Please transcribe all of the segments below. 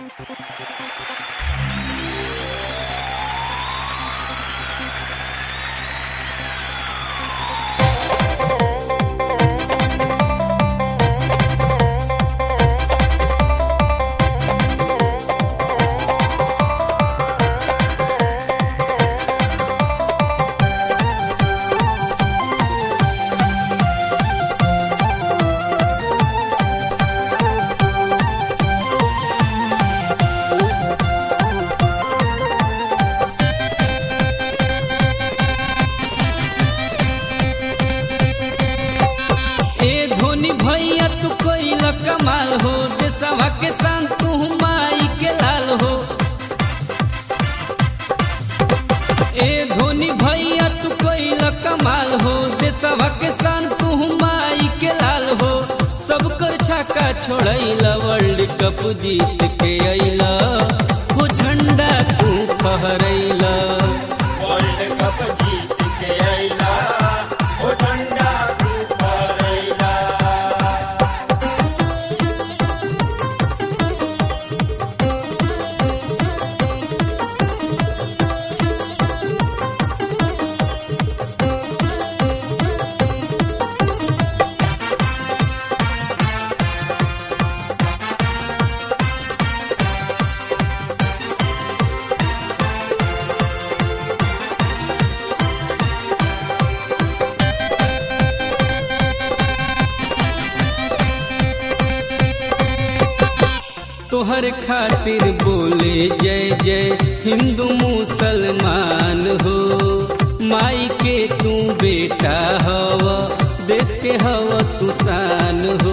ए धोनी भैया तू कोइल कमाल हो देशवा के शान तू माई के लाल हो ए धोनी भैया तू कोइल कमाल हो देशवा के शान तू माई के लाल हो सब कर छक्का छोड़ैला वर्ल्ड कप जीत के अइला हो झंडा तू फहरैला वर्ल्ड कप जीत के अइला ओ झंडा तू फहरैला तोहर खातिर बोले जय जय हिंदू मुसलमान हो माई के तू बेटा हव देश के हव तू शान हो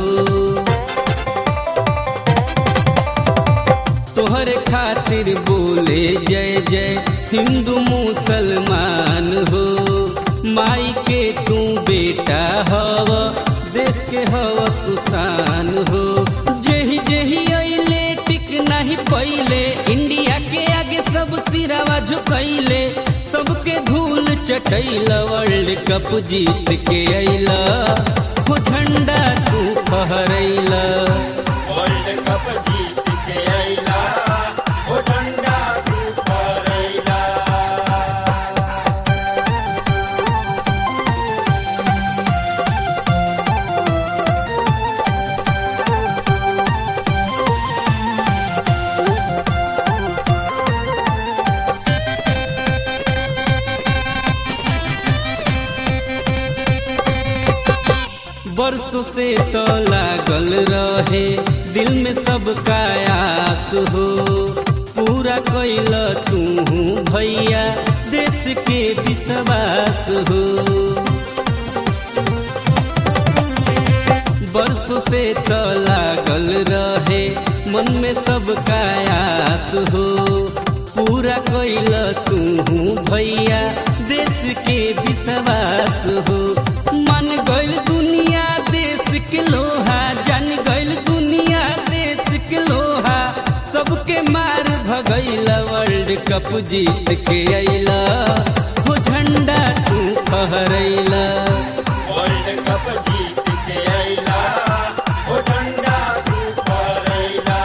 तोहर खातिर बोले जय जय हिंदू मुसलमान हो माई के तू बेटा हव देश के हव तू शान हो जेही जेही अइले टिक नहीं पहिले इंडिया के आगे सब सिरावा झुकैले सबके धूल चटैला वर्ल्ड कप जीत के अइला हो झंडा तू फहरैला वर्ल्ड कप जीत के अइला ओ झंडा तू फहरैला बरसों से तो लागल रहे दिल में सबका आस हो पूरा कैल तू भैया देश के विश्वास हो बरसों से तो लागल रहे मन में सबका आस हो पूरा कैल तू भैया देश के विश्वास हो मन गइल दुनिया देश के लोहा जान गइल दुनिया देश के लोहा सबके मार भगैला वर्ल्ड कप जीत के अइला हो झंडा तू फहरैला वर्ल्ड कप जीत के अइला ओ झंडा तू फहरैला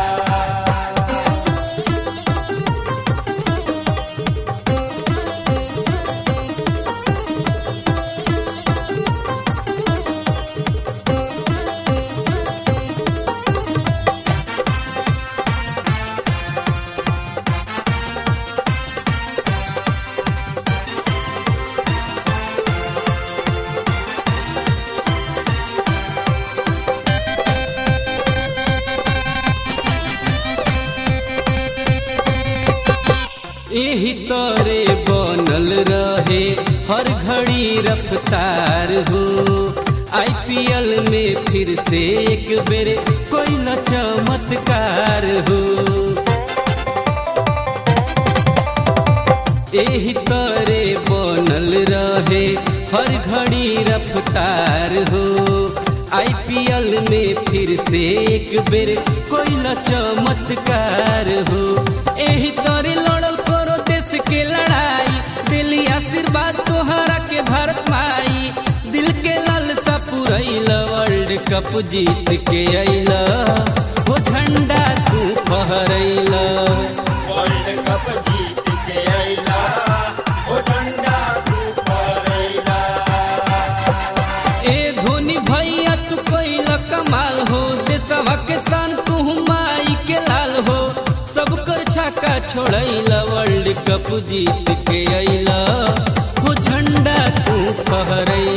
एही तरे बनल रहे हर घड़ी रफ्तार हो आईपीएल में फिर से एक बेर कोई न चमत्कार हो एही तरे बनल रहे हर घड़ी रफ्तार हो आईपीएल में फिर से एक बेर कोई न चमत्कार हो एही तरे लड़ल करो देश के लड़ाई दिली आशीर्वाद तोहरा के भारत माई दिल के लालसा पुरैल वर्ल्ड कप जीत के अइला हो झंडा तू फहरैला देशवा के सान तू माई के लाल हो सब कर छक्का छोड़ैला वर्ल्ड कप जीत के अइला हो झंडा तू फहरैला